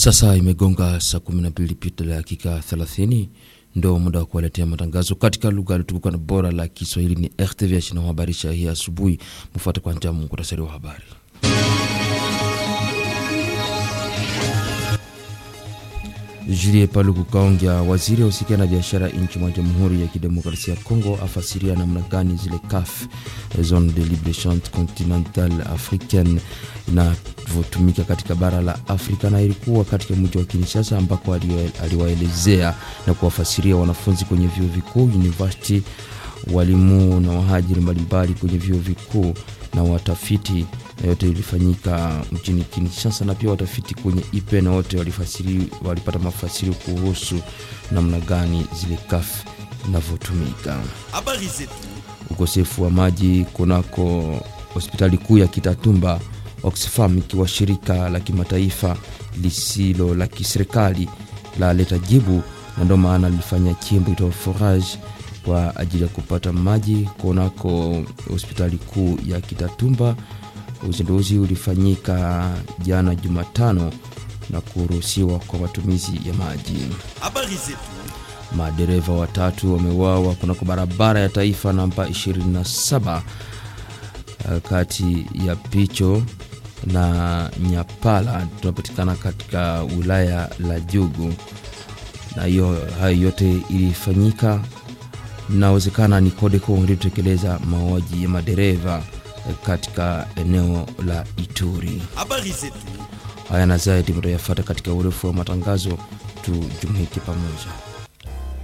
Sasa imegonga saa 12 pita dakika 30, ndo muda wa kuwaletea matangazo katika lugha lutukuka na bora la Kiswahili. Ni RTVH na habarisha hii asubuhi. Mfuate kwanza muhtasari wa habari. Julie Paluku Kaongea, waziri ausikia na biashara nchi mwa Jamhuri ya Kidemokrasia ya Kongo, afasiria namna gani zile CAF, zone de libre échange continentale africaine, inavyotumika katika bara la Afrika, na ilikuwa katika mji wa Kinshasa ambako aliwaelezea na kuwafasiria wanafunzi kwenye vyuo vikuu university, walimu na wahajiri mbalimbali kwenye vyuo vikuu na watafiti na yote ilifanyika mjini Kinshasa, na pia watafiti kwenye ipe na wote walifasiri, walipata mafasiri kuhusu namna gani zile CAF inavyotumika. Habari zetu. Ukosefu wa maji kunako hospitali kuu ya Kitatumba, Oxfam ikiwa shirika la kimataifa lisilo la kiserikali la leta jibu, na ndio maana lilifanya chimbo ito forage kwa ajili ya kupata maji kunako hospitali kuu ya Kitatumba. Uzinduzi ulifanyika jana Jumatano na kuruhusiwa kwa matumizi ya maji. Habari zetu. Madereva watatu wameuawa kunako barabara ya taifa namba 27 kati ya Picho na Nyapala tunapatikana katika wilaya la Jugu, na hiyo hayo yote ilifanyika, inawezekana ni Codeco ilitekeleza mauaji ya madereva katika eneo la Ituri. Habari zetu. Haya na zaidi mtayafata katika urefu wa matangazo, tujumuike pamoja.